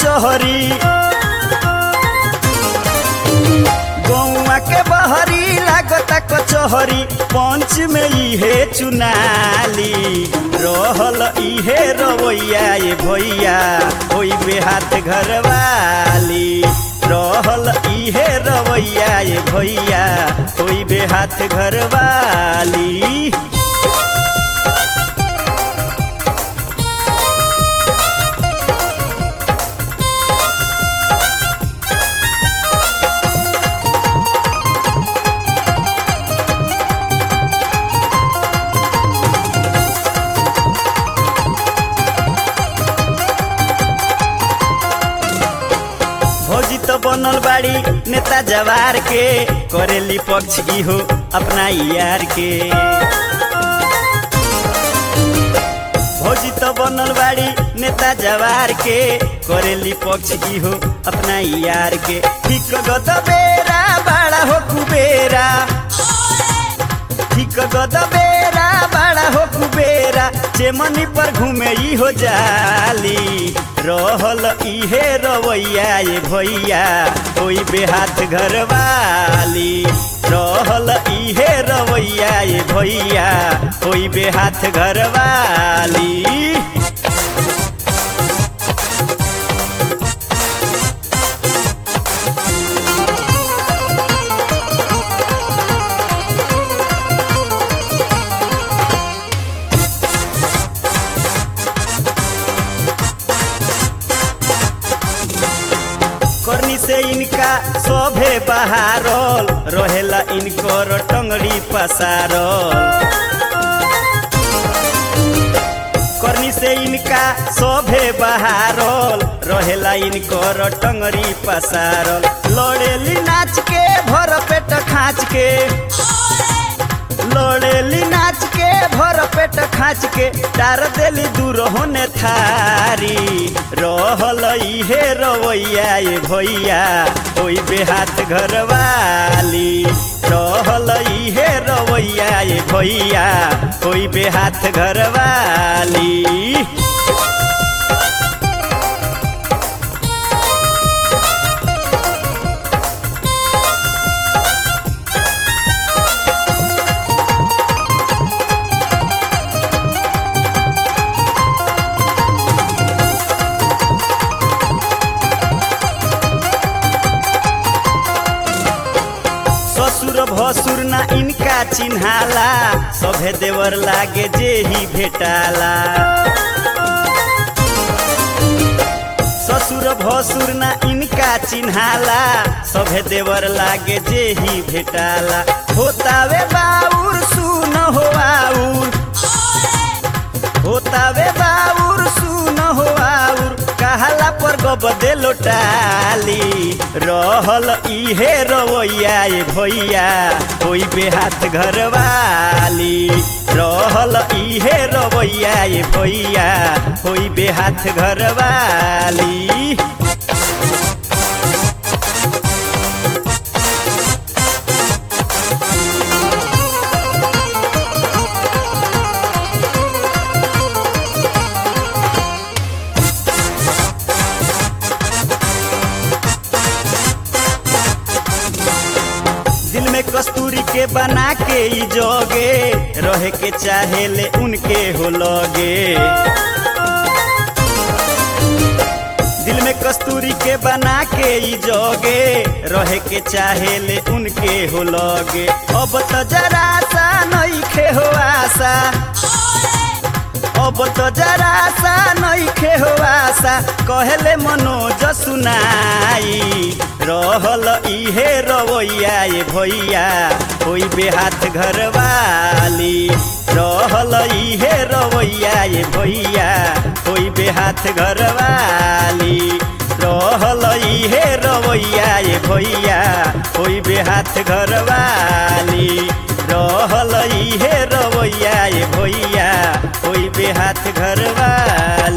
कचहरी गौआ के बहरी लागता कचहरी पंच में इहे चुनाली रहल इहे रवैया ये भैया होई बेहात घरवाली रहल इहे रवैया ये भैया होई बेहात घरवाली भौजी तो बनल बाड़ी नेता जवार के करेली पक्ष इहो अपना यार के भौजी तो बनल बाड़ी नेता जवार के करेली पक्ष इहो अपना यार के ठीक गद बेरा बड़ा हो कुबेरा ठीक गद बेरा बड़ा हो कुबेरा चेमनी पर घूमे ई हो जाली रहल इहे रवैया ये भैया कोई बेहात घरवाली रहल इहे रवैया ये भैया कोई बेहात घरवाली करनी से इनका सभे बहारल रहेला इनकर टंगड़ी पसारल करनी से इनका सभे बहारल रहेला इनकर टंगड़ी पसारल लड़ेली नाच के भर पेट खाँच के लड़ेली नाच के भर पेट खाँच के टार देली दूर होने थारी रहल इहे रवैया ये भैया ओई बेहात घरवाली रहल इहे रवैया ये भैया ओई बेहात घरवाली ससुर भसुर ना इनका चिन्हाला सभे देवर लागे जे ही भेटाला ससुर भसुर ना इनका चिन्हाला सभे देवर लागे जे ही भेटाला होतावे बाउर सुन हो आउर होतावे बाउर सुन हो आउर कहाला पर गबदे लोटाली रहल इहे रवैया ये भैया होई बेहात घरवाली रहल इहे रवैया ये भैया होई बेहात घरवाली दिल में कस्तूरी के बना के ई जोगे रहे के चाहे ले उनके हो लगे दिल में कस्तूरी के बना के ई जोगे रहे के चाहे ले उनके हो लगे अब तो जरा सा नइखे हो आशा अब तो जरा सा नइखे हो आशा कहले मनोज सुनाई रहल इहे रवैया ये भैया होई बेहात घरवाली रहल इहे रवैया ये भैया होई बेहात घरवाली रहल इहे रवैया ये भैया होई बेहात घरवाली रहल इहे रवैया ये भैया होई बेहात घरवाली